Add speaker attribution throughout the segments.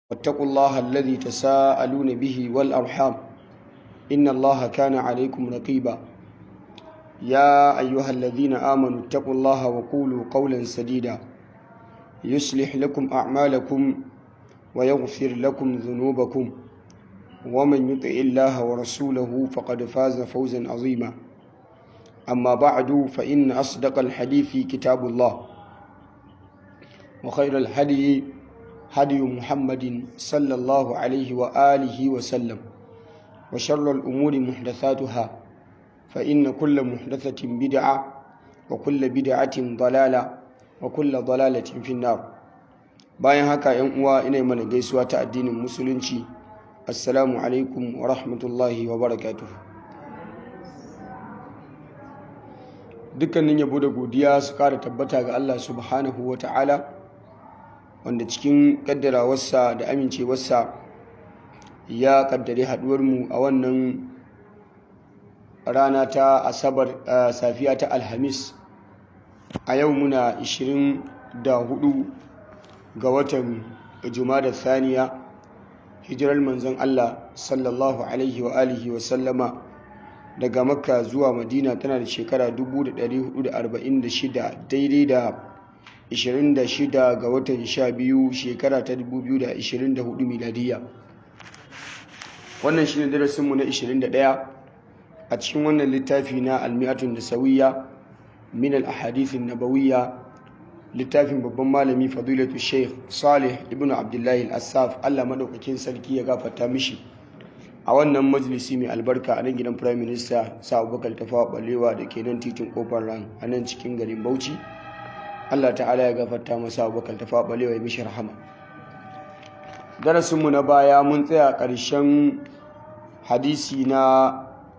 Speaker 1: واتقوا الله الذي تساءلون به والأرحام إن الله كان عليكم رقيبا يا أيها الذين آمنوا اتقوا الله وقولوا قولا سديدا يصلح لكم أعمالكم ويغفر لكم ذنوبكم ومن يطع الله ورسوله فقد فاز فوزا عظيما أما بعد فإن أصدق الحديث كتاب الله وخير الهدي هدي محمد صلى الله عليه وآله وسلم وشر الأمور محدثاتها فإن كل محدثة بدعة وكل بدعة ضلالة وكل ضلالة في النار bayan haka yan uwa ina mana gaisuwa ta addinin musulunci assalamu alaikum wa rahmatullahi wa barakatuh dukkanin yabo da godiya su kara tabbata ga Allah subhanahu wa ta'ala wanda cikin kaddarawarsa da amincewarsa ya kaddare haduwarmu a wannan rana ta asabar safiya ta alhamis a yau muna 24 ga watan da thaniya hijirar manzon Allah sallallahu alaihi wa alihi wa sallama daga makka zuwa madina tana da shekara 1446 daidai da 26 ga watan 12 shekara ta 2024 miladiya wannan shi ne darasinmu na 21 a cikin wannan littafi na almi'atun da sauyiya min al-ahadithin nabawiyya littafin babban malami fadilatu sheikh salih ibn abdullahi al-assaf allah maɗaukakin sarki ya gafarta mishi a wannan majalisi mai albarka a nan gidan prime minister sa abubakar tafawa balewa da ke nan titin kofar ran a nan cikin garin bauchi allah ta'ala ya gafarta masa abubakar tafawa balewa ya mishi rahama darasinmu na baya mun tsaya ƙarshen hadisi na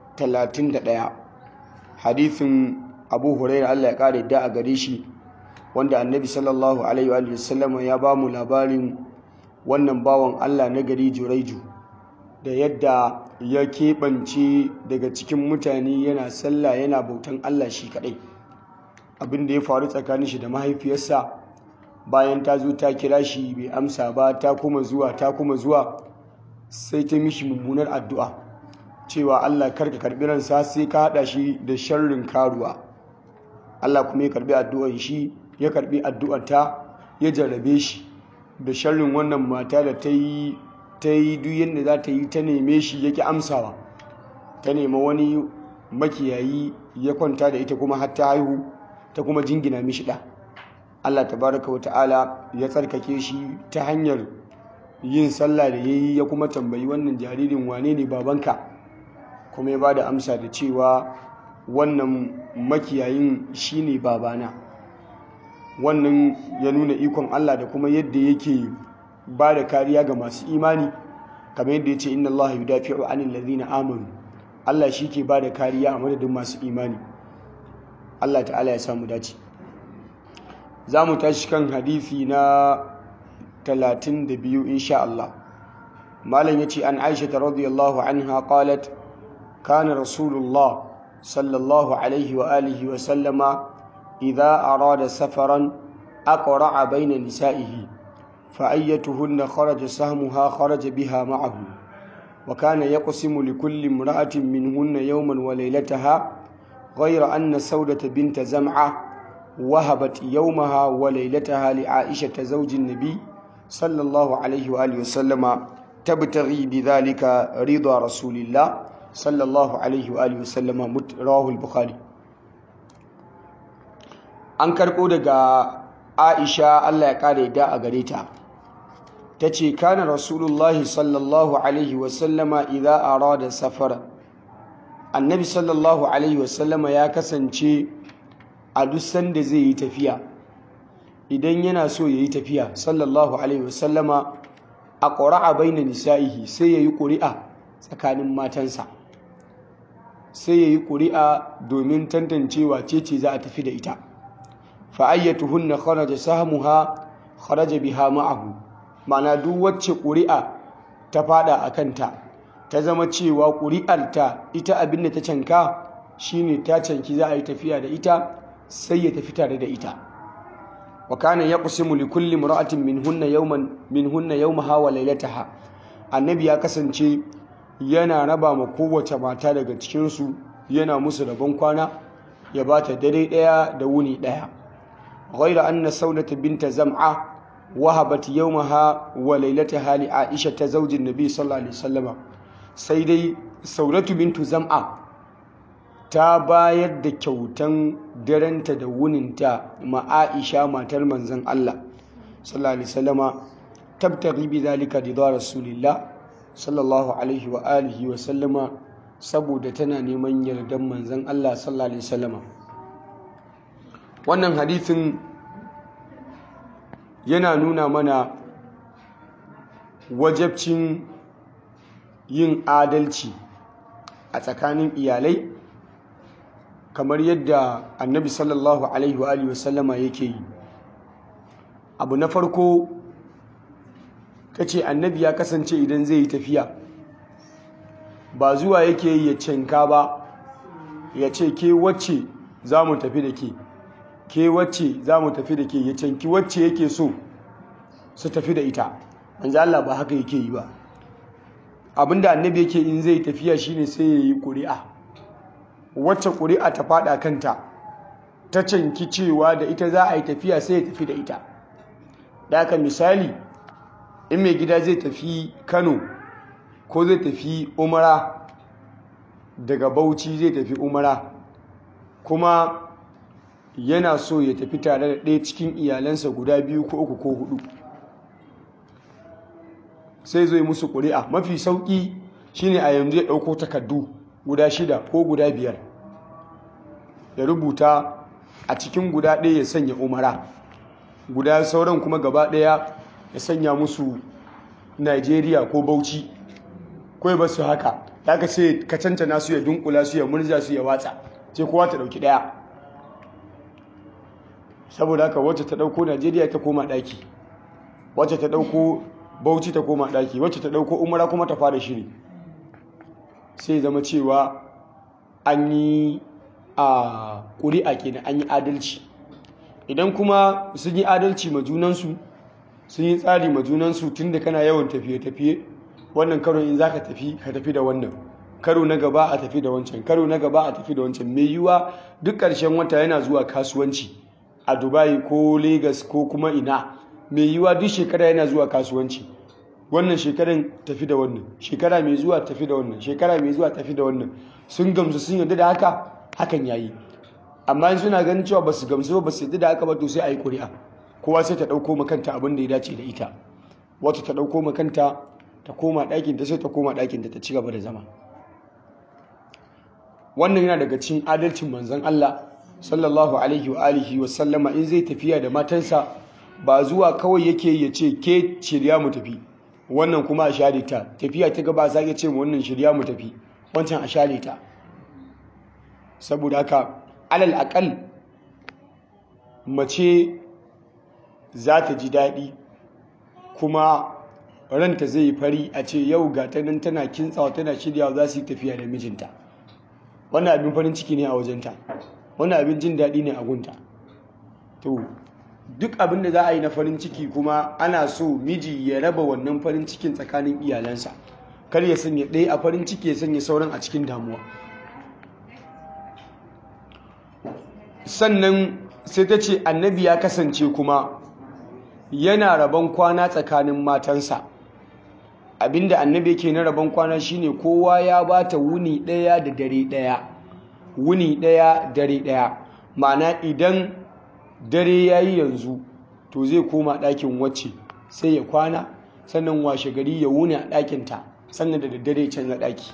Speaker 1: 31 hadisin abu huraira allah ya ƙara da a gare shi wanda annabi sallallahu alaihi wa sallam ya ba mu labarin wannan bawan allah na gari juraiju da yadda ya keɓance daga cikin mutane yana sallah yana bautan allah shi kaɗai abin da ya faru tsakanin shi da mahaifiyarsa bayan ta zo ta kira shi bai amsa ba ta kuma zuwa ta kuma zuwa sai ta mishi mummunar addu'a cewa Allah karka karbi ransa sai ka hada shi da sharrin karuwa Allah kuma ya karbi addu'ar shi ya karbi addu'ar ta ya jarrabe shi da sharrin wannan mata da ta yi ta yi duk yadda za ta yi ta neme shi yake amsawa ta nema wani makiyayi ya kwanta da ita kuma har ta haihu ta kuma jingina mishi ɗa Allah tabaraka wa ta'ala ya tsarkake shi ta hanyar yin sallah da ya yi ya kuma tambayi wannan jaririn wane ne babanka kuma ya ba da amsa da cewa wannan makiyayin shi ne babana wannan ya nuna ikon Allah da kuma yadda yake ba da kariya ga masu imani kamar yadda ya ce inna Allah yudafi'u anil ladhina amanu Allah shi ke ba da kariya a madadin masu imani Allah ta'ala ya samu dace za mu tashi kan hadisi na 32 insha Allah malam yace an Aisha radhiyallahu anha qalat kana rasulullah sallallahu alaihi wa alihi wa sallama idha arada safaran aqra'a bayna nisa'ihi fa ayyatuhunna kharaja sahmuha kharaja biha ma'ahu wa kana yaqsimu likulli imra'atin minhunna yawman wa laylataha ghayra anna sawdata bint zam'a وهبت يومها وليلتها لعائشة زوج النبي صلى الله عليه وآله وسلم تبتغي بذلك رضا رسول الله صلى الله عليه وآله وسلم رواه البخاري an karɓo daga aisha allah ya ƙara da a gare ta ta ce kana rasulullahi sallallahu alaihi wasallama idan arada safara annabi sallallahu alaihi wasallama ya kasance a duk sanda zai yi tafiya idan yana so ya yi tafiya sallallahu alaihi wasallama a ƙura'a baina nisa'ihi sai ya yi ƙuri'a tsakanin matansa sai ya yi ƙuri'a domin tantancewa ce ce za a tafi da ita fa'ayyatuhunna kharaja sahmuha kharaja biha ma'ahu ma'ana duk wacce ƙuri'a ta fada a kanta ta zama cewa ƙuri'arta ita abin da ta canka shine ta canki za a yi tafiya da ita sai ya tafi tare da ita wa kana yaqsimu li kulli imra'atin minhunna yawman minhunna yawmaha wa laylataha annabi ya kasance yana raba ma kowace mata daga cikin su yana musu rabon kwana ya bata dare daya da wuni daya ghayra anna saudata binta zam'a wahabat yawmaha wa laylataha li aisha ta zaujin nabi sallallahu alaihi wasallam sai dai saudatu bintu zam'a ta bayar da kyautan darenta da wuninta ma Aisha matar manzon Allah sallallahu alaihi wasallama tabtaghi bi zalika ridha rasulillah sallallahu alaihi wa alihi wa sallama saboda tana neman yardan manzon Allah sallallahu alaihi wasallama wannan hadisin yana nuna mana wajabcin yin adalci a tsakanin iyalai kamar yadda annabi sallallahu alaihi wa sallama yake yi abu na farko ta ce annabi ya kasance idan zai yi tafiya ba zuwa yake yi ya cinka ba ya ce ke wacce za mu tafi da ke ke wacce za mu tafi da ke ya canki wacce yake so su tafi da ita manzo Allah ba haka yake yi ba abinda annabi yake in zai tafiya shine sai ya yi ƙuri'a wacce ƙuri'a ta fada kanta ta canki cewa da ita za a yi tafiya sai ya tafi da ita da aka misali in mai gida zai tafi kano ko zai tafi umara daga bauchi zai tafi umara kuma yana so ya tafi tare da ɗaya cikin iyalansa guda biyu ko uku ko hudu sai zai musu ƙuri'a mafi sauƙi shine a yanzu ya ɗauko takardu guda shida ko guda biyar ya rubuta a cikin guda ɗaya ya sanya umara guda sauran kuma gaba ɗaya ya sanya musu nigeria ko bauchi kawai ba su haka ya ka sai ka cancana su ya dunkula su ya murza su ya watsa sai kowa ta ɗauki ɗaya saboda haka wacce ta ɗauko nigeria ta koma ɗaki wacce ta ɗauko bauchi ta koma ɗaki wacce ta ɗauko umara kuma ta fara shiri sai zama cewa an yi a ƙuri'a kenan an yi adalci idan kuma sun yi adalci ma junansu sun yi tsari ma junansu tun da kana yawan tafiye-tafiye wannan karo in za ka tafi ka tafi da wannan karo na gaba a tafi da wancan karo na gaba a tafi da wancan mai yiwuwa duk ƙarshen wata yana zuwa kasuwanci a dubai ko lagos ko kuma ina mai yiwuwa duk shekara yana zuwa kasuwanci wannan shekaran tafi da wannan shekara mai zuwa tafi da wannan shekara mai zuwa tafi da wannan sun gamsu sun yarda da haka hakan yayi amma in suna ganin cewa basu gamsu ba su yarda da haka ba to sai a yi ƙuri'a kowa sai ta ɗauko makanta abin da ya dace da ita wata ta ɗauko makanta ta koma ɗakin ta sai ta koma ɗakin ta ta ci gaba da zama wannan yana daga cikin adalcin manzon Allah sallallahu alaihi wa alihi wa sallama in zai tafiya da matansa ba zuwa kawai yake ya ce ke shirya mu tafi wannan kuma a share ta tafiya ta gaba za ce mu wannan shirya mu tafi wancan a share ta saboda haka alal akal mace za ta ji daɗi kuma ranta zai yi fari a ce yau ga ta nan tana kintsawa tana shiryawa za su yi tafiya da mijinta wannan abin farin ciki ne a wajenta wannan abin jin daɗi ne a gunta to duk abin da za a yi na farin ciki kuma ana so miji ya raba wannan farin cikin tsakanin iyalansa kar ya sanya ɗaya a farin ciki ya sanya sauran a cikin damuwa sannan sai ta ce annabi ya kasance kuma yana rabon kwana tsakanin matansa abinda annabi yake na rabon kwana shine kowa ya bata wuni ɗaya da dare ɗaya wuni ɗaya dare ɗaya ma'ana idan dare ya yi yanzu to zai koma ɗakin wacce sai ya kwana sannan washe gari ya wuni a ɗakinta sannan da daddare canza ɗaki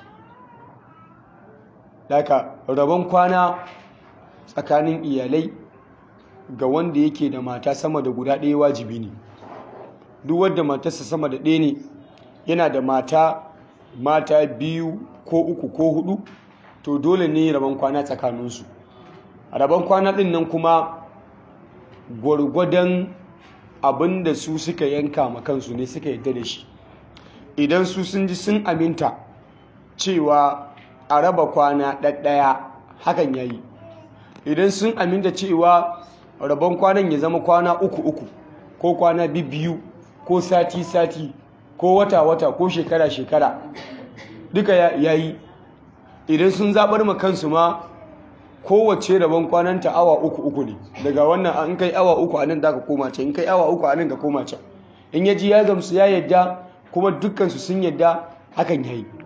Speaker 1: daga rabon kwana tsakanin iyalai ga wanda yake da mata sama da guda ɗaya wajibi ne duk wadda matarsa sama da ɗaya ne yana da mata mata biyu ko uku ko hudu to dole ne rabon kwana tsakaninsu rabon kwana ɗin nan kuma gwargwadon abin da su suka yanka ma kansu ne suka yadda da shi idan su sun ji sun aminta cewa a raba kwana ɗaɗɗaya hakan ya yi idan sun aminta cewa rabon kwanan ya zama kwana uku uku ko kwana biyu ko sati sati ko wata wata ko shekara shekara duka ya yi idan sun zaɓar ma kansu ma kowace rabon kwananta awa uku uku ne daga wannan an kai awa uku a nan da ka koma can in kai awa uku a nan ka koma can in ya ji ya gamsu ya yadda kuma dukkansu sun yadda hakan ya yi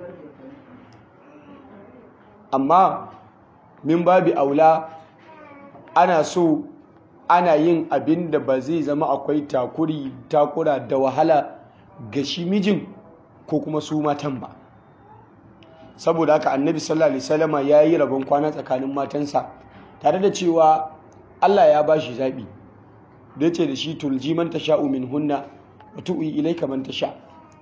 Speaker 1: amma min babi aula ana so ana yin abin da ba zai zama akwai takuri takura da wahala ga shi mijin ko kuma su matan ba saboda haka annabi sallallahu alaihi wasallama ya yi rabon kwana tsakanin matansa tare da cewa Allah ya ba shi zaɓi da ya ce da shi tulji man tasha'u min hunna wa tu'i ilaika man tasha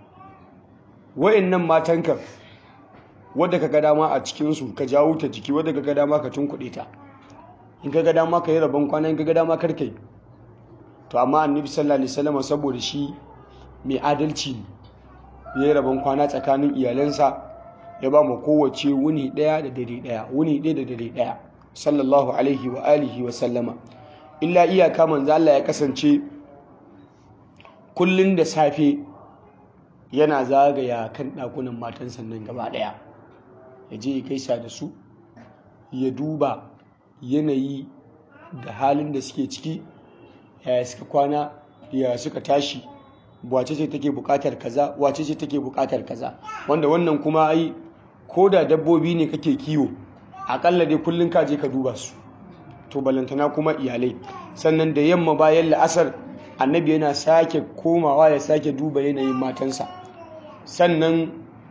Speaker 1: wa'annan matanka wadda ka ga dama a cikinsu ka jawo ta jiki wadda ka ga dama ka tunkuɗe ta in ka ga dama ka yi rabon kwana in ka ga dama kar kai to amma annabi sallallahu alaihi wasallam saboda shi mai adalci ne ya yi rabon kwana tsakanin iyalansa ya ba mu kowace wuni ɗaya da dare ɗaya wuni ɗaya da dare ɗaya sallallahu alaihi wa alihi wa sallama illa iyaka manzo Allah ya kasance kullun da safe yana zagaya kan ɗakunan matan sannan gaba ɗaya ya je ya gaisa da su ya duba yanayi da halin da suke ciki yaya suka kwana ya suka tashi wace ce take bukatar kaza wace ce take bukatar kaza wanda wannan kuma ai ko da dabbobi ne kake kiwo akalla dai kullun ka je ka duba su to balantana kuma iyalai sannan da yamma bayan la'asar annabi yana sake komawa ya sake duba yanayin matansa sannan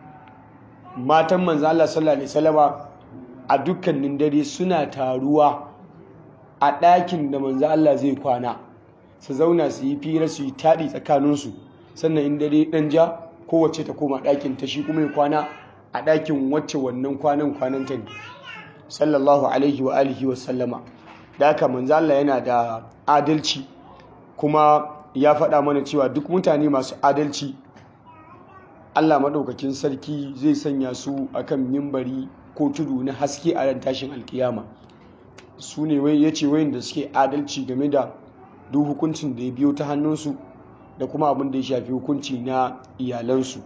Speaker 1: matan manzo Allah sallallahu alaihi wasallama a dukkanin dare suna taruwa a ɗakin da manzo Allah zai kwana su zauna su yi fira su yi taɗi tsakaninsu sannan in dare ɗan ja kowace ta koma ɗakin ta shi kuma ya kwana a ɗakin wacce wannan kwanan kwanan ta ne sallallahu alaihi wa alihi wa sallama da haka manzo Allah yana da adalci kuma ya faɗa mana cewa duk mutane masu adalci Allah maɗaukakin sarki zai sanya su akan mimbari ko tudu na haske a ran tashin alkiyama su ne wai ya ce wayin da suke adalci game da duk hukuncin da ya biyo ta hannunsu da kuma abin da ya shafi hukunci na iyalansu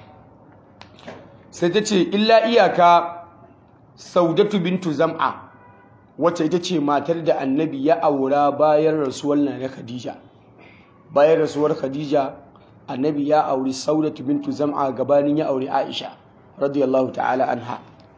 Speaker 1: sai ta ce illa iyaka saudatu bintu zam'a wacce ita ce matar da annabi ya aura bayan rasuwar na khadija bayan rasuwar khadija annabi ya auri saudatu bintu zam'a gabanin ya auri aisha radiyallahu ta'ala anha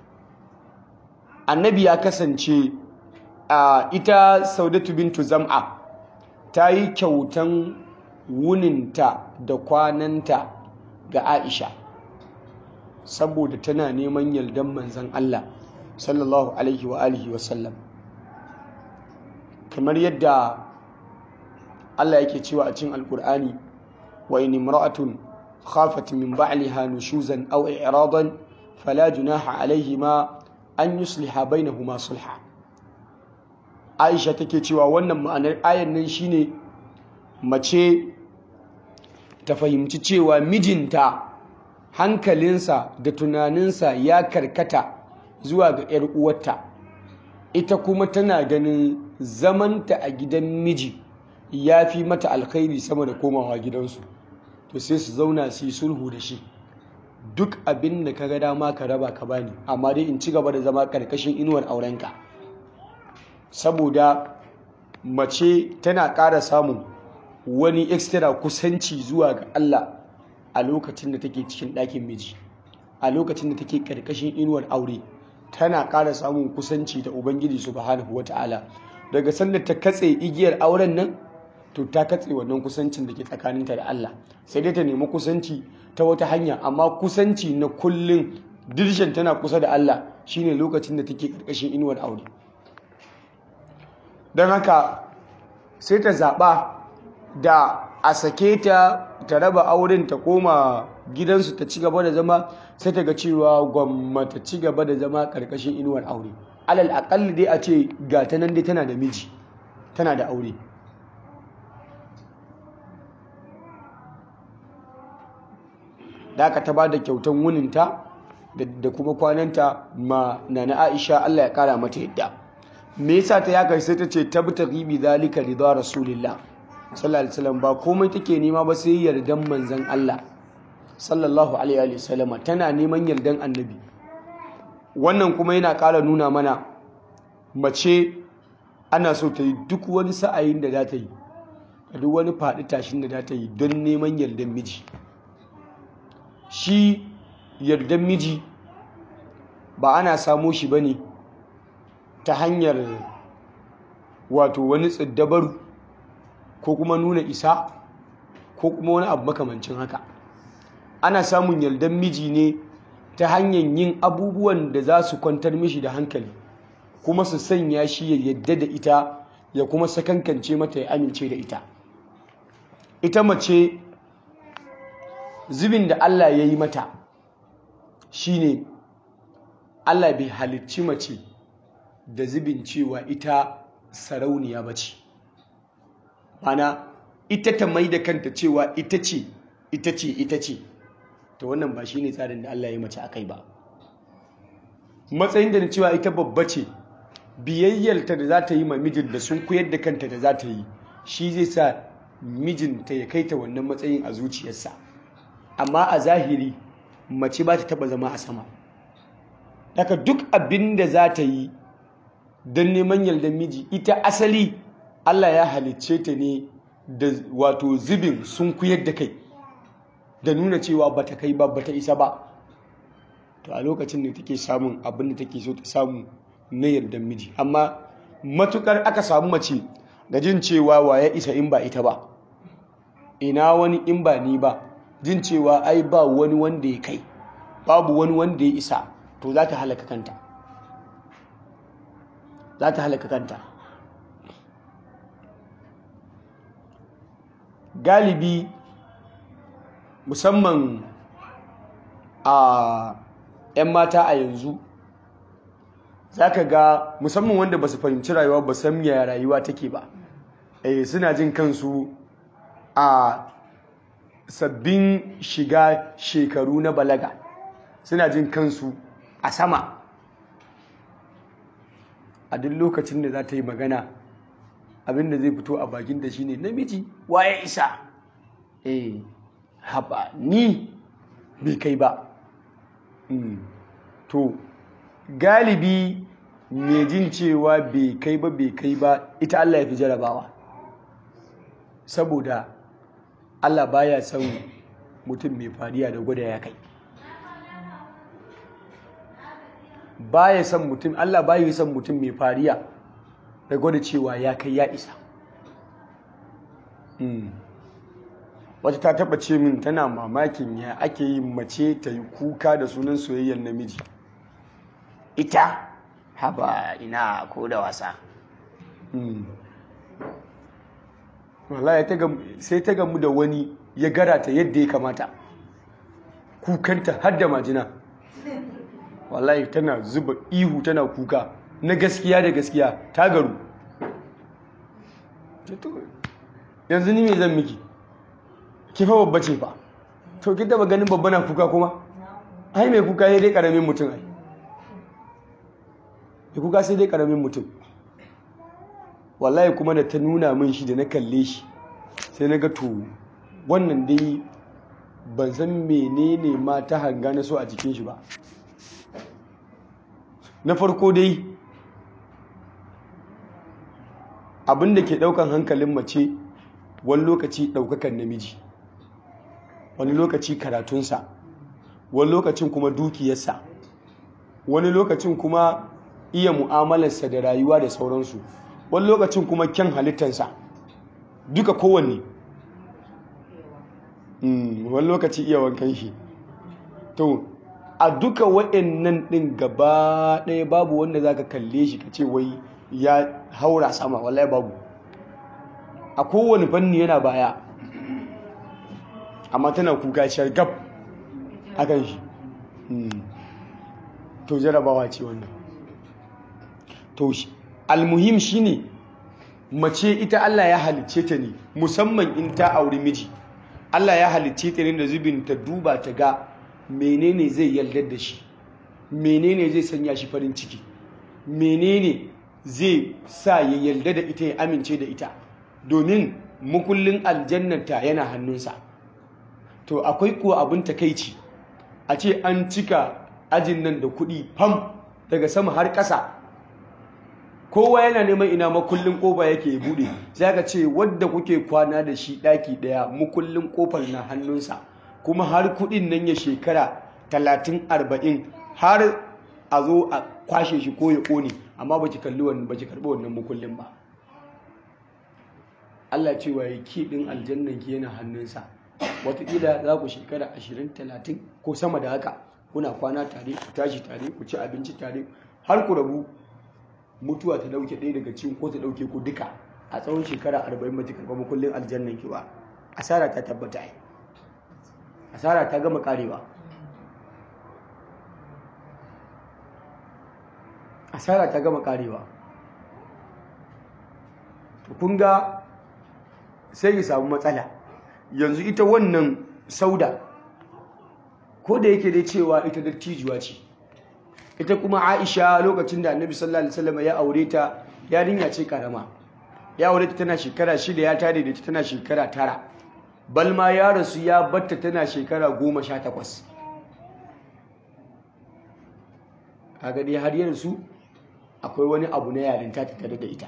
Speaker 1: annabi ya kasance a ita saudatu bintu zam'a ta yi kyautan wuninta da kwananta ga aisha saboda tana neman yardan manzan Allah sallallahu alaihi wa alihi wa sallam kamar yadda Allah yake cewa a cikin alkur'ani wa in imra'atun khafat min ba'liha nushuzan aw i'radan fala junaha alaihima an yusliha bainahuma sulha Aisha take cewa wannan ma'anar ayan nan shine mace ta fahimci cewa mijinta hankalinsa da tunaninsa ya karkata zuwa ga 'yar uwarta ita kuma tana ganin zamanta a gidan miji ya fi mata alkhairi sama da komawa gidansu to sai su zauna su yi sulhu da shi duk abin da ka ga dama ka raba ka bani amma dai in ci gaba da zama karkashin inuwar aurenka saboda mace tana ƙara samun wani extra kusanci zuwa ga Allah a lokacin da take cikin ɗakin miji a lokacin da take karkashin inuwar aure tana ƙara samun kusanci da ubangiji subhanahu wata'ala daga sanda ta katse igiyar auren nan to ta katse wannan kusancin da ke tsakaninta da Allah sai dai ta nemi kusanci ta wata hanya amma kusanci na kullum dirshen tana kusa da Allah shine lokacin da take karkashin inuwar aure don haka sai ta zaɓa da a sake ta ta raba auren ta koma gidansu ta ci gaba da zama sai ta ga cewa gwamma ta ci gaba da zama karkashin inuwar aure alal akalli dai a ce ga ta nan dai tana da miji tana da aure da aka ta ba da kyautan wuninta da kuma kwananta ma na na aisha allah ya kara mata yadda me yasa ta yaka sai ta ce tabtaghi bi zalika ridha rasulillah sallallahu alaihi wasallam ba komai take nema ba sai yardan manzon Allah sallallahu alaihi wasallam tana neman yardan annabi wannan kuma yana ƙara nuna mana mace ana so ta yi duk wani sa'ayin da za ta yi duk wani faɗi tashin da za ta yi don neman yardan miji shi yardan miji ba ana samo shi ba ne ta hanyar wato wani tsiddabaru ko kuma nuna isa ko kuma wani abu makamancin haka ana samun yardan miji ne ta hanyar yin abubuwan da za su kwantar mishi da hankali kuma su sanya shi ya yadda da ita ya kuma sakankance mata ya amince da ita ita mace zubin da Allah ya yi mata shine Allah bai halicci mace da zubin cewa ita sarauniya ba ce mana ita ta mai da kanta cewa ita ce ita ce ita ce ta wannan ba shine tsarin da Allah ya yi mace a kai ba matsayin da na cewa ita babba ce biyayyarta da za ta yi ma mijin da sun koyar da kanta da za ta yi shi zai sa mijinta ya kai ta wannan matsayin a zuciyarsa amma a zahiri mace ba ta taba zama a sama daga duk abin da za ta yi don neman yardar miji ita asali Allah ya halicce ta ne da wato zubin sun kuyar da kai da nuna cewa ba ta kai ba ba ta isa ba to a lokacin da take samun abin da take so ta samu na yardar miji amma matukar aka samu mace da jin cewa wa ya isa in ba ita ba ina wani in ba ni ba jin cewa ai ba wani wanda ya kai babu wani wanda ya isa to za ta halaka kanta za ta halaka kanta galibi musamman a 'yan mata a yanzu za ka ga musamman wanda ba su fahimci rayuwa ba san yaya rayuwa take ba eh suna jin kansu a sabbin shiga shekaru na balaga suna jin kansu a sama a duk lokacin da za ta yi magana abinda zai fito a bakin da shine namiji waye isa eh haba ni bai kai ba to galibi mai jin cewa bai kai ba bai kai ba ita Allah ya fi jarabawa saboda Allah baya son mutum mai fariya da gwada ya kai baya son mutum Allah baya son mutum mai fariya da gwada cewa ya kai ya isa wata ta taba ce min tana mamakin ya ake yi mace ta yi kuka da sunan soyayyar namiji ita haba ina ko da wasa wallahi sai ta gamu da wani ya gara ta yadda ya kamata kukanta har da majina wallahi tana zuba ihu tana kuka na gaskiya da gaskiya ta garu yanzu ni me zan miki ki fa babba ce fa to ki taba ganin babba na kuka kuma ai mai kuka sai dai karamin mutum ai mai kuka sai dai karamin mutum wallahi kuma da ta nuna min shi da na kalle shi sai na ga to wannan dai ban san menene ma ta hanga na so a jikin shi ba na farko dai abin da ke daukan hankalin mace wani lokaci daukakan namiji wani lokaci karatunsa wani lokacin kuma dukiyarsa wani lokacin kuma iya mu'amalarsa da rayuwa da sauransu wani lokacin kuma kyan halittarsa duka kowanne wani lokaci iya wankan shi to a duka wa'annan ɗin gaba ɗaya babu wanda za ka kalle shi ka ce wai ya haura sama wallahi babu a kowane fanni yana baya amma tana kuka shargab a kan shi to jarabawa ce wannan to almuhim shine mace ita Allah ya halicce ta ne musamman in ta auri miji Allah ya halicce ta ne da zubin ta duba ta ga menene zai yaldar da shi menene zai sanya shi farin ciki menene zai sa ya yarda da ita ya amince da ita domin mukullin aljannata yana hannunsa to akwai kuwa abin takaici a ce an cika ajin nan da kuɗi fam daga sama har ƙasa kowa yana neman ina makullin ƙofa yake buɗe sai ka ce wadda kuke kwana da shi ɗaki ɗaya makullin ƙofar na hannunsa kuma har kuɗin nan ya shekara talatin arba'in har a zo a kwashe shi ko ya ƙone amma ba ki kalli wannan ba ki karɓi wannan makullin ba Allah cewa ya ki ɗin aljannan ki yana hannunsa wataƙila za ku shekara ashirin talatin ko sama da haka kuna kwana tare ku tashi tare ku ci abinci tare har ku rabu mutuwa ta dauke ɗaya daga cikin ko ta dauke ku duka a tsawon shekara arba'in ba ta karɓa makullin aljannan ki ba asara ta tabbata yi asara ta gama karewa asara ta gama karewa kun ga sai ya samu matsala yanzu ita wannan sauda ko da yake dai cewa ita dattijuwa ce ita kuma aisha lokacin da annabi sallallahu alaihi wasallam ya aure ta yarinya ce karama ya aure ta tana shekara shida ya tare da ita tana shekara tara balma ya rasu ya batta tana shekara goma sha takwas kaga dai har yanzu akwai wani abu na yarinta ta tare da ita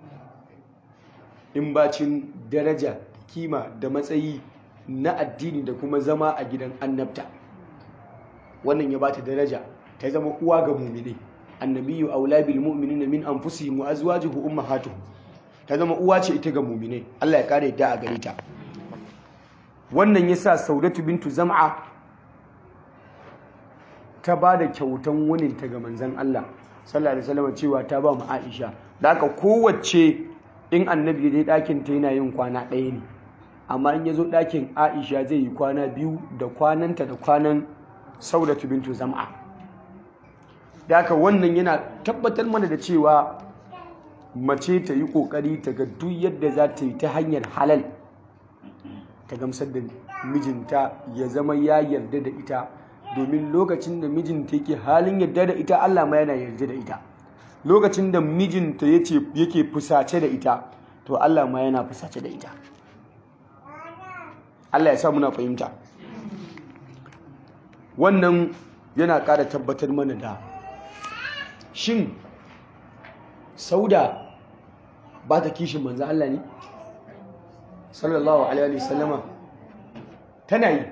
Speaker 1: in bacin daraja kima da matsayi na addini da kuma zama a gidan annabta wannan ya bata daraja ta zama uwa ga mu'mini annabiyyu aula bil mu'minina min anfusihim wa azwajuhu ummahatuhum ta zama uwa ce ita ga mu'mini Allah ya kare ta a gare ta wannan yasa Saudatu bintu Zam'a ta ba da kyautan wunin ta ga manzon Allah sallallahu alaihi wasallam cewa ta ba mu Aisha da haka kowace in annabi dai ɗakin ta yana yin kwana ɗaya ne amma in ya zo ɗakin Aisha zai yi kwana biyu da kwananta da kwanan Saudatu bintu Zam'a da haka wannan yana tabbatar mana da cewa mace ta yi kokari ta ga duk yadda za ta yi ta hanyar halal ta gamsar da mijinta ya zama ya yarda da ita domin lokacin da mijinta yake halin yarda da ita Allah ma yana yarda da ita lokacin da mijinta yake fusace da ita to Allah ma yana fusace da ita Allah ya sa muna fahimta wannan yana ƙara tabbatar mana da shin sauda ba ta kishin manzan Allah ne? sallallahu alaihi wasallama tana yi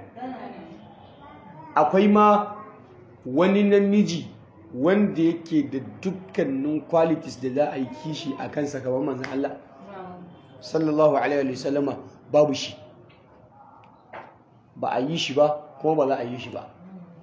Speaker 1: akwai ma wani namiji wanda yake da dukkanin qualities da za a yi kishi a kansa kamar manzan Allah sallallahu alaihi wasallama babu shi ba a yi shi ba kuma ba za a yi shi ba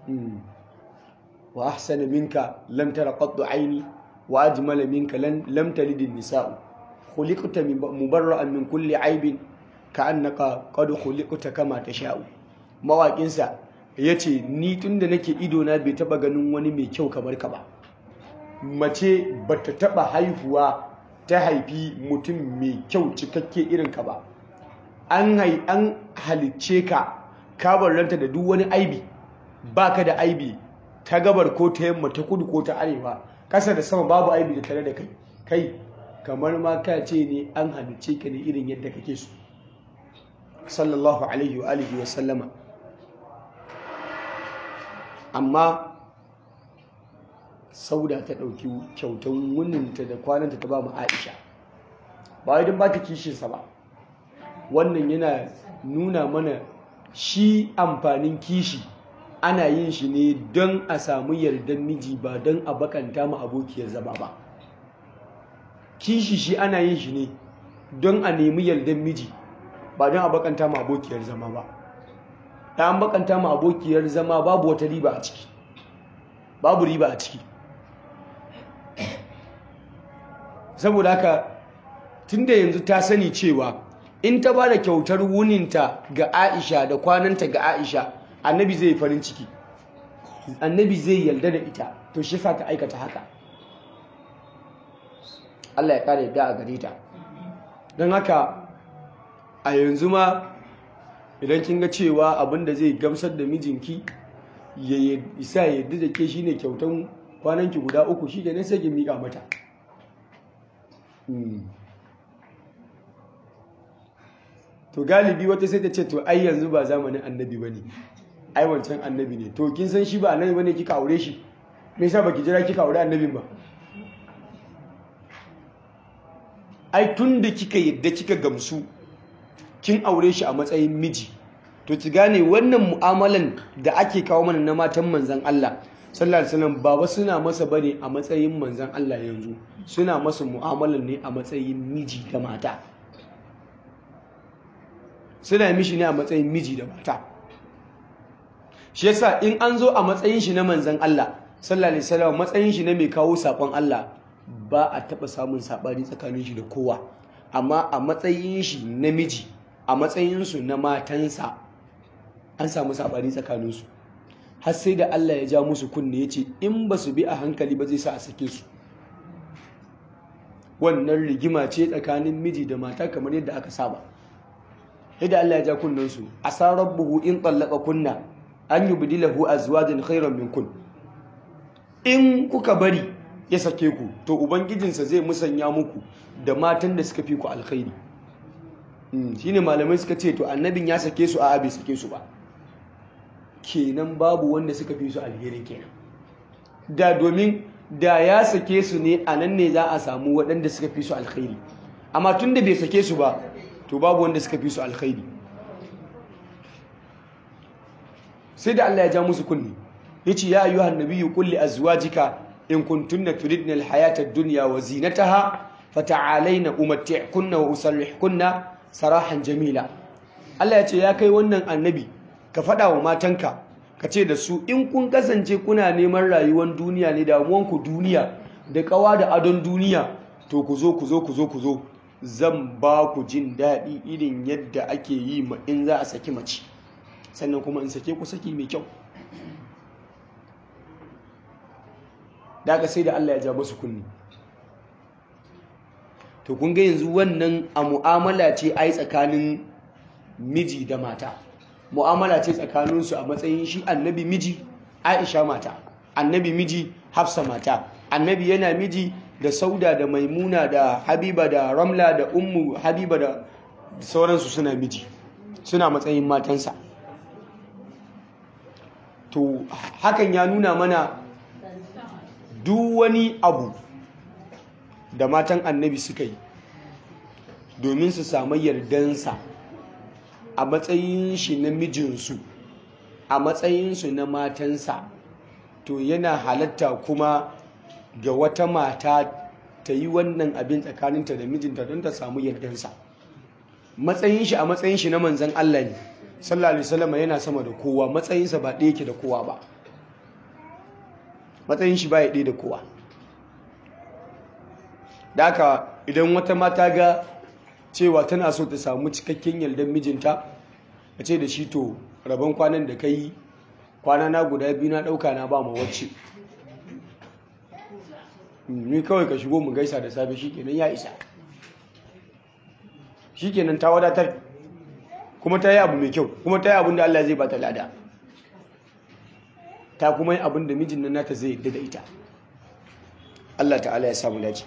Speaker 1: wa ahsana minka lam tara qattu aini wa ajmala minka lam talid an-nisa'u khuliqta mubarra'an min kulli aibin ka'annaka qad khuliqta kama tasha'u mawaƙin sa yace ni tunda nake ido na bai taba ganin wani mai kyau kamar ka ba mace bata taba haihuwa ta haifi mutum mai kyau cikakke irin ka ba an hai an halicce ka ka barranta da duk wani aibi baka da aibi ta gabar ko ta yamma ta kudu ko ta arewa kasa da sama babu aibi da tare da kai kai kamar ma ka ce ne an halicce ka ne irin yadda kake so sallallahu alaihi wa alihi wa sallama amma sauda ta ɗauki kyautan wuninta da kwananta ta ba mu aisha ba wai don ba ta kishinsa ba wannan yana nuna mana shi amfanin kishi ana yin shi ne don a samu yardan miji ba don a bakanta ma abokiyar zama ba kishi shi ana yin shi ne don a nemi yardan miji ba don a bakanta ma abokiyar zama ba da an bakanta ma abokiyar zama babu wata riba a ciki babu riba a ciki saboda haka tunda yanzu ta sani cewa in ta ba da kyautar wuninta ga aisha da kwananta ga aisha annabi zai farin ciki annabi zai yarda da ita to shi sa ta aikata haka Allah ya kare yadda a gare ta don haka a yanzu ma idan kin ga cewa abin da zai gamsar da mijinki ya isa ya yarda da ke shine kyautan kwananki guda uku shi ne sai ki miƙa mata to galibi wata sai ta ce to ai yanzu ba zamanin annabi ba ne ai wancan annabi ne to kin san shi ba annabi ba ne kika aure shi me yasa baki jira kika aure annabin ba ai tun da kika yadda kika gamsu kin aure shi a matsayin miji to ki gane wannan mu'amalan da ake kawo mana na matan manzan Allah sallallahu alaihi wasallam ba suna masa bane a matsayin manzan Allah yanzu suna masa mu'amalan ne a matsayin miji da mata suna mishi ne a matsayin miji da mata shi yasa in an zo a matsayin shi na manzan Allah sallallahu alaihi wasallam matsayin shi na mai kawo sakon Allah ba a taba samun sabani tsakanin shi da kowa amma a matsayin shi na miji a matsayin su na matansa an samu sabani tsakanin su har sai da Allah ya ja musu kunne yace in ba su bi a hankali ba zai sa a sake su wannan rigima ce tsakanin miji da mata kamar yadda aka saba yadda Allah ya ja kunnen su asa rabbuhu in tallaqa kunna an yubdilahu azwajan khairan minkun in kuka bari ya sake ku to ubangijinsa zai musanya muku da matan da suka fi ku alkhairi shine malamai suka ce to annabin ya sake su a bai sake su ba kenan babu wanda suka fi su alheri kenan da domin da ya sake su ne a nan ne za a samu waɗanda suka fi su alkhairi amma tun da bai sake su ba to babu wanda suka fi su alkhairi sai da Allah ya ja musu kunni yace ya ayyuhan nabiyyu qul li azwajika in kuntunna turidna alhayata ad-dunya wa zinataha fata'alayna umatti'kunna wa usarrihkunna sarahan jamila Allah ya ce ya kai wannan annabi ka faɗa wa matanka ka ce da su in kun kasance kuna neman rayuwar duniya ne damuwanku duniya da kawa da adon duniya to ku zo ku zo ku zo ku zo zan ba ku jin daɗi irin yadda ake yi ma in za a saki mace sannan kuma in sake ku saki mai kyau da aka sai da Allah ya ja masu kunni to kun ga yanzu wannan a mu'amala ce ai tsakanin miji da mata mu'amala ce tsakaninsu a matsayin shi annabi miji aisha mata annabi miji hafsa mata annabi yana miji da sauda da maimuna da habiba da ramla da ummu habiba da sauransu suna miji suna matsayin matansa to hakan ya nuna mana duk wani abu da matan annabi suka yi domin su samu yardansa a matsayin shi na mijinsu a matsayinsu na matansa to yana halatta kuma ga wata mata ta yi wannan abin tsakaninta da mijinta don ta samu yardansa matsayin shi a matsayin shi na manzan Allah ne sallallahu alaihi wasallam yana sama da kowa matsayinsa ba ɗaya ke da kowa ba matsayin shi ba ya ɗaya da kowa da haka idan wata mata ga cewa tana so ta samu cikakken yardan mijinta a ce da shi to rabon kwanan da ka yi kwana na guda biyu na ɗauka na ba ma wacce ni kawai ka shigo mu gaisa da safe shikenan ya isa shikenan ta wadatar kuma ta yi abu mai kyau kuma ta yi abin da Allah zai ba ta lada ta kuma yi abin da mijin nan nata zai yadda da ita Allah ta'ala ya samu dace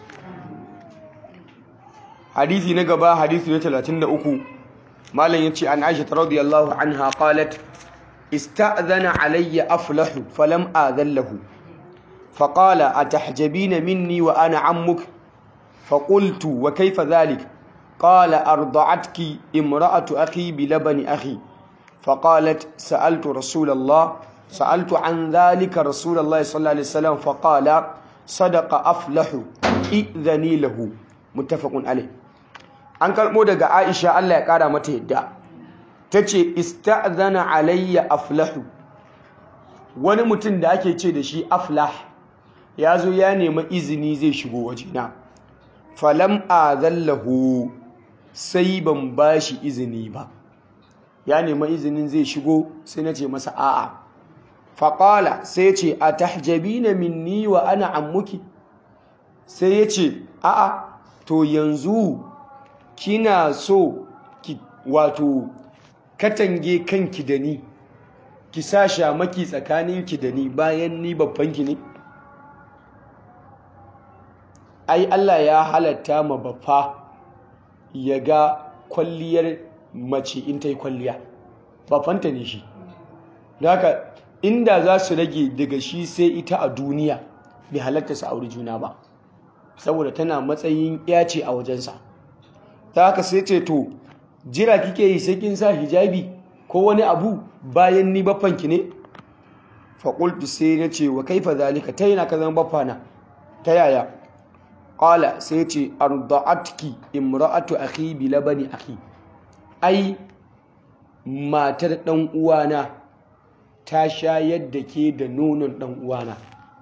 Speaker 1: hadisi na gaba hadisi na 33 malam yace an Aisha radiyallahu anha qalat ista'dhana alayya aflahu falam adhan lahu فقال أتحجبين مني وأنا عمك فقلت وكيف ذلك قال أرضعتك امرأة أخي بلبن أخي فقالت سألت رسول الله سألت عن ذلك رسول الله صلى الله عليه وسلم فقال صدق أفلح إذني له متفق عليه an karɓo daga aisha allah ya ƙara mata yadda ta ce ista'zana alayya aflahu wani mutum da ake ce da shi aflah ya zo ya nema izini zai shigo wajena falam azallahu sai ban ba shi izini ba ya nema izinin zai shigo sai na ce masa a'a faƙala sai ce a tahjabina minni wa ana ammuki sai ya ce a'a to yanzu kina so ki wato katange kanki da ni ki sa shamaki tsakaninki da ni bayan ni babbanki ne ai Allah ya halatta ma baffa ya ga kwalliyar mace in ta yi kwalliya baffanta ne shi haka inda za su rage daga shi sai ita a duniya bai halatta su auri juna ba saboda tana matsayin ya ce a wajensa ta haka sai ce to jira kike yi sai kin sa hijabi ko wani abu bayan ni baffanki ne faƙultu sai na ce wa kaifa zalika ta yana ka zama baffana ta yaya ƙala sai ce arda'atki imra'atu akhi bi labani akhi ai matar ɗan uwana ta shayar da ke da nonon ɗan uwana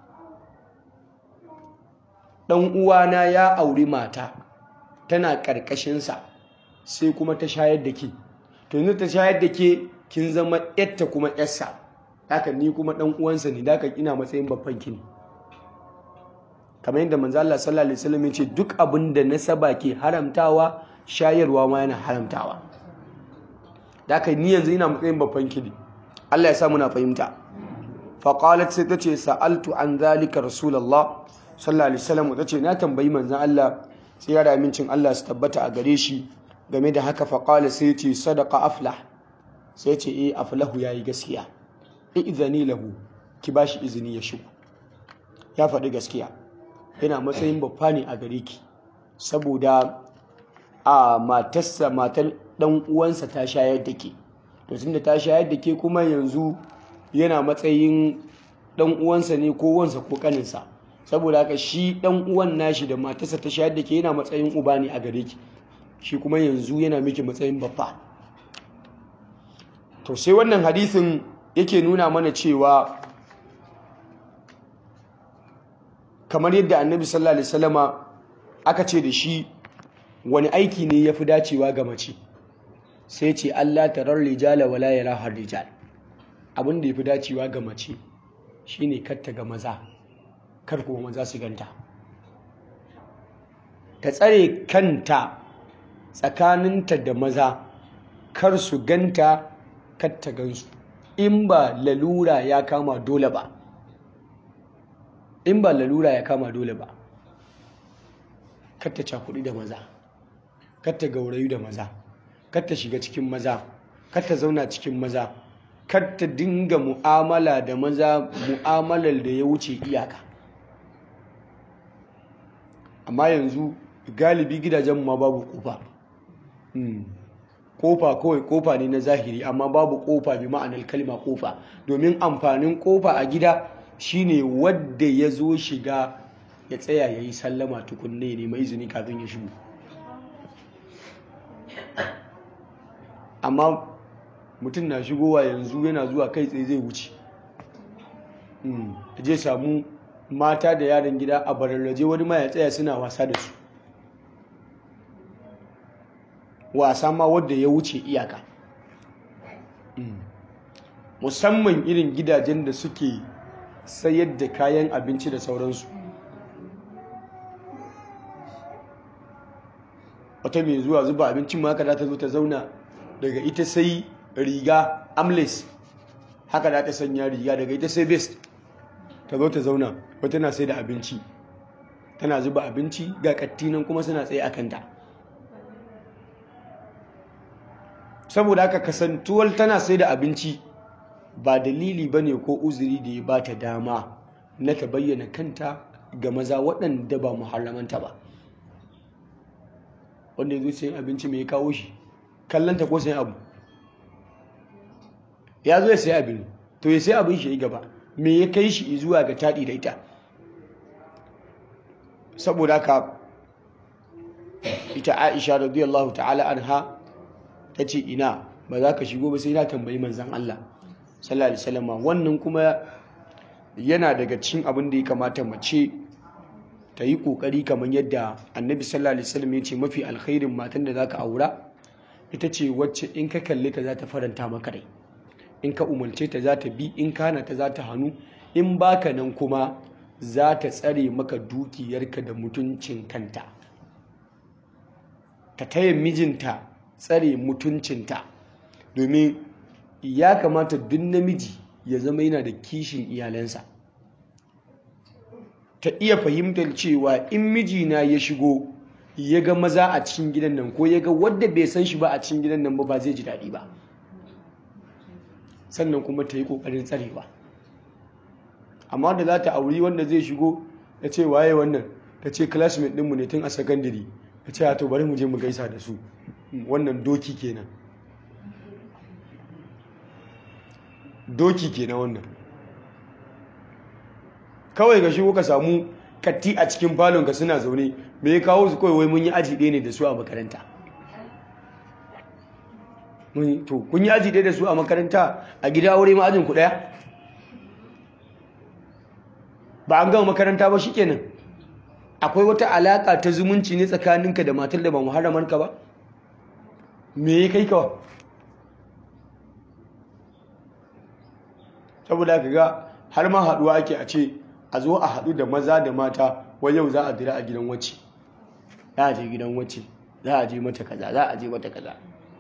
Speaker 1: ɗan uwana ya auri mata tana ƙarƙashinsa sai kuma ta shayar da ke to yanzu ta shayar da ke kin zama yatta kuma yarsa haka ni kuma ɗan uwansa ne haka ina matsayin babban ki ne kamar yadda manzo Allah sallallahu alaihi wasallam ya ce duk abin da nasaba ke haramtawa shayarwa ma yana haramtawa haka ni yanzu ina matsayin babban ki ne Allah ya sa muna fahimta fa qalat sai tace sa'altu an zalika rasulullah sallallahu alaihi wasallam tace na tambayi manzon Allah sai ya amincin Allah su tabbata a gare shi game da haka fa qala sai ce sadaqa aflah sai ce eh aflahu yayi gaskiya izani lahu ki bashi izini ya shigo ya faɗi gaskiya yana matsayin babba ne a gare ki saboda a matarsa matar dan uwansa ta shayar da ke to tunda ta shayar da ke kuma yanzu yana matsayin dan uwansa ne ko wansa ko kaninsa saboda haka shi dan uwan nashi da matarsa ta shayar da ke yana matsayin uba ne a gare ki shi kuma yanzu yana miki matsayin babba to sai wannan hadisin yake nuna mana cewa kamar yadda annabi sallallahu alaihi wasallama aka ce da shi wani aiki ne ya fi dacewa ga mace sai ce Allah tarar rijala wala yara har rijal abin da ya fi dacewa ga mace shine katta ga maza kar kuma maza su ganta ta tsare kanta tsakaninta da maza kar su ganta katta gansu in ba lalura ya kama dole ba in ba lalura ya kama dole ba katta cakuɗi da maza katta gaurayu da maza katta shiga cikin maza katta zauna cikin maza katta dinga mu'amala da maza mu'amalar da ya wuce iyaka amma yanzu galibi gidajen ma babu kofa kofa kawai kofa ne na zahiri amma babu kofa bi ma'anar kalma kofa domin amfanin kofa a gida shine wadda ya zo shiga ya tsaya ya yi sallama tukunne ne mai izini kafin ya shigo amma mutum na shigowa yanzu yana zuwa kai tsaye zai wuce je samu mata da yaran gida a bararraje wani ma ya tsaya suna wasa da su wasa ma wadda ya wuce iyaka musamman irin gidajen da suke sayar da kayan abinci da sauransu wata mai zuwa zuba abincin ma haka za ta zo ta zauna daga ita sai riga amles haka za ta sanya riga daga ita sai vest ta zo ta zauna wata na sai da abinci tana zuba abinci ga kattinan kuma suna tsaye a kanta saboda haka kasantuwar tana sai da abinci ba dalili ba ne ko uzuri da ya ba ta dama na ta bayyana kanta ga maza waɗanda ba muharramanta ba wanda ya zo sayan abinci mai kawo shi kallanta ko sayan abu ya zo ya sayi abin to ya sayi abin shi gaba me ya kai shi zuwa ga taɗi da ita saboda haka ita aisha radiyallahu ta'ala anha ta ce ina ba za ka shigo ba sai na tambayi manzan Allah sallallahu alaihi wasallam wannan kuma yana daga cikin abin da ya kamata mace ta yi kokari kamar yadda annabi sallallahu alaihi wasallam ya ce mafi alkhairin matan da zaka aura ita ce wacce in ka kalle ta za ta faranta maka rai in ka umarce ta za ta bi in kana ta za ta hannu in baka nan kuma za ta tsare maka dukiyarka da mutuncin kanta ta taya mijinta tsare mutuncinta domin ya kamata duk namiji ya zama yana da kishin iyalansa ta iya fahimtar cewa in mijina ya shigo ya ga maza a cikin gidan nan ko ya ga wadda bai san shi ba a cikin gidan nan ba ba zai ji daɗi ba sannan kuma ta yi ƙoƙarin tsarewa amma da za ta auri wanda zai shigo ya ce waye wannan ta ce classmate ɗinmu ne tun a sakandare ta ce to bari mu je mu gaisa da su wannan doki kenan doki kenan wannan kawai ga shigo ka samu katti a cikin falon ka suna zaune me ya kawo su kawai wai mun yi aji ɗaya ne da su a makaranta to kun yi aji ɗaya da su a makaranta a gida aure ma ajin ku ɗaya ba an gama makaranta ba shi kenan akwai wata alaƙa ta zumunci ne tsakaninka da matar da ba muharramanka ba me ya kai kawa saboda ka ga har ma haɗuwa ake a ce a zo a haɗu da maza da mata wai yau za a dira a gidan wacce za a je gidan wacce za a je mata kaza za a je mata kaza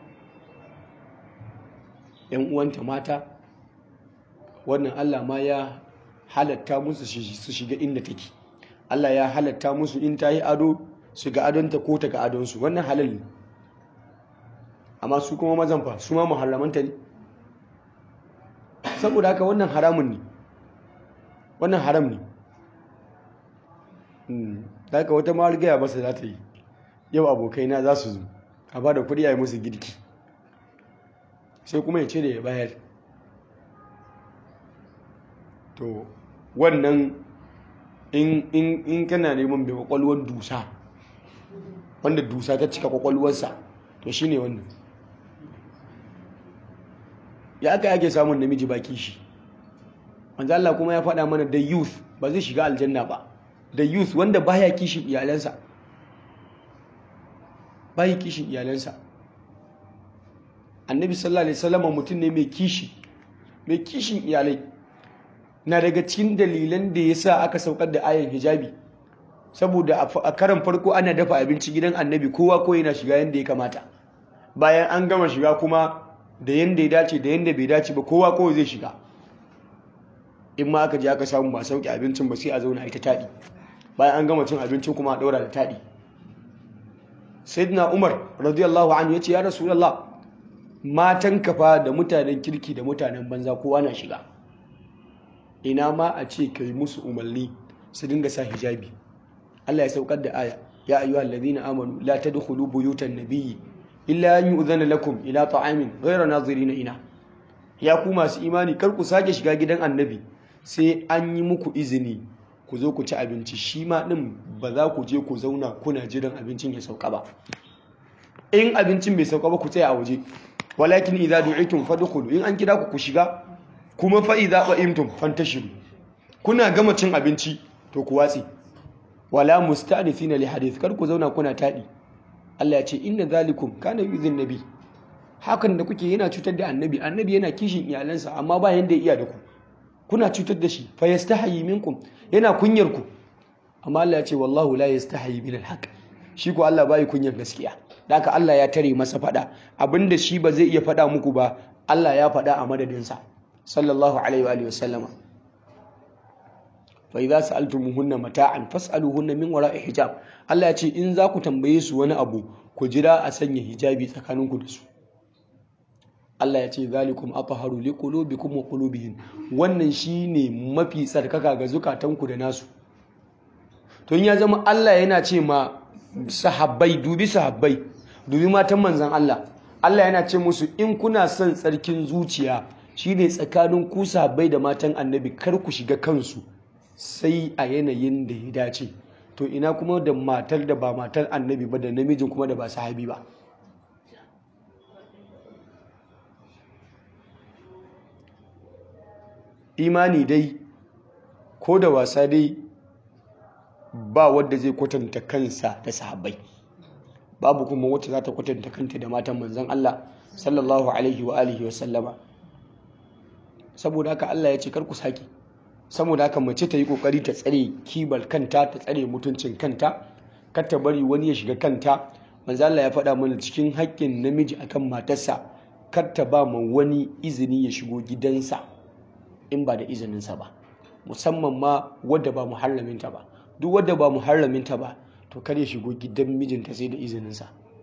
Speaker 1: yan uwanta mata wannan Allah ma ya halatta musu su shiga inda take Allah ya halatta musu in ta yi ado su ga adonta ko ta ga adonsu wannan halal ne amma su kuma mazan fa su ma muharramanta ne saboda haka wannan haramun ne wannan haram ne da haka wata mawar gaya masa za ta yi yau abokaina za su zo a ba da kuɗi a yi musu girki sai kuma ya ce da ya bayar to wannan in kana neman mai kwakwalwar dusa wanda dusa ta cika kwakwalwarsa to shine wannan ya aka yake samun namiji baki shi wanzu Allah kuma ya faɗa mana da youth ba zai shiga aljanna ba da youth wanda baya kishin iyalansa baya kishin iyalansa annabi sallallahu alaihi wasallam mutum ne mai kishi mai kishin iyalai na daga cikin dalilan da ya sa aka saukar da ayan hijabi saboda a karan farko ana dafa abinci gidan annabi kowa ko yana shiga yadda ya kamata bayan an gama shiga kuma da yadda ya dace da yadda bai dace ba kowa kawai zai shiga in ma aka je aka samu ba sauki abincin ba sai a zauna ita taɗi bayan an gama cin abincin kuma a ɗaura da taɗi sayyidina umar radiyallahu anhu ya ce ya rasulullah matan kafa da mutanen kirki da mutanen banza kowa na shiga ina ma a ce ka yi musu umarni su dinga sa hijabi Allah ya saukar da aya ya ayyuhal ladina amanu la tadkhulu buyutan nabiyyi illa an yu'zana lakum ila ta'amin ghayra nazirina ina ya ku masu imani kar ku sake shiga gidan annabi sai an yi muku izini ku zo ku ci abinci shi ma din ba za ku je ku zauna kuna jiran abincin ya sauka ba in abincin bai sauka ba ku tsaya a waje walakin idza du'itum fadkhulu in an kira ku ku shiga kuma fa idza qa'imtum fantashiru kuna gama cin abinci to ku watsi wala musta'nifina li hadith kar ku zauna kuna tadi Allah ya ce inna zalikum kana yuzin nabi hakan da kuke yana cutar da annabi annabi yana kishin iyalansa amma ba yanda ya iya da ku kuna cutar da shi fa yastahi minkum yana kunyar ku amma Allah ya ce wallahu la yastahi min alhaq shi ko Allah bai kunyar gaskiya haka Allah ya tare masa fada abinda shi ba zai iya fada muku ba Allah ya fada a madadinsa sallallahu alaihi wa alihi wasallama fa idza sa'altumuhunna mata'an fas'aluhunna min wara'i hijab Allah ya ce in za ku tambaye su wani abu ku jira a sanya hijabi tsakaninku da su Allah ya ce zalikum athaharu liqulubikum wa qulubihim wannan shine mafi tsarkaka ga zukatanku da nasu to in ya zama Allah yana ce ma sahabbai dubi sahabbai dubi matan manzon Allah Allah yana ce musu in kuna son tsarkin zuciya shine tsakanin ku sahabbai da matan annabi kar ku shiga kansu sai a yanayin da ya dace to ina kuma da matar da ba matar annabi ba da namijin kuma da ba sahabi ba imani dai ko da wasa dai ba wadda zai kwatanta kansa da sahabbai babu kuma wacce za ta kwatanta kanta da matan manzon Allah sallallahu alaihi wa alihi wa sallama saboda haka Allah ya ce kar ku saki saboda haka mace ta yi kokari ta tsare kibar kanta ta tsare mutuncin kanta kar ta bari wani ya shiga kanta manzo Allah ya faɗa mana cikin haƙƙin namiji akan matarsa kar ta ba ma wani izini ya shigo gidansa in ba da izininsa ba musamman ma wadda ba muharraminta ba duk wadda ba muharraminta ba to kar ya shigo gidan mijinta sai da izininsa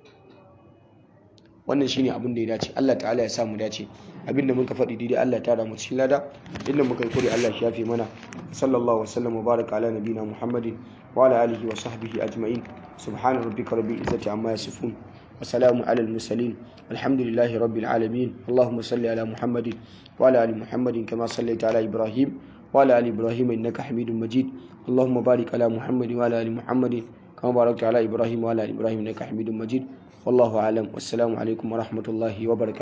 Speaker 1: wannan shine abin da ya dace Allah ta'ala ya sa mu dace abinda muka faɗi daidai Allah ta mu cikin lada inda muka yi kure Allah shi yafe mana sallallahu wasallam wa baraka ala nabina muhammadin wa ala alihi wa sahbihi ajma'in subhana rabbika rabbil izzati amma yasifun wa salamun ala al mursalin alhamdulillahi rabbil alamin allahumma salli ala muhammadin wa ala ali muhammadin kama sallaita ala ibrahim wa ala ali ibrahim innaka hamidum majid اللهم بارك على محمد وعلى ال محمد كما باركت على ابراهيم وعلى ال ابراهيم انك حميد مجيد والله اعلم والسلام عليكم ورحمه الله وبركاته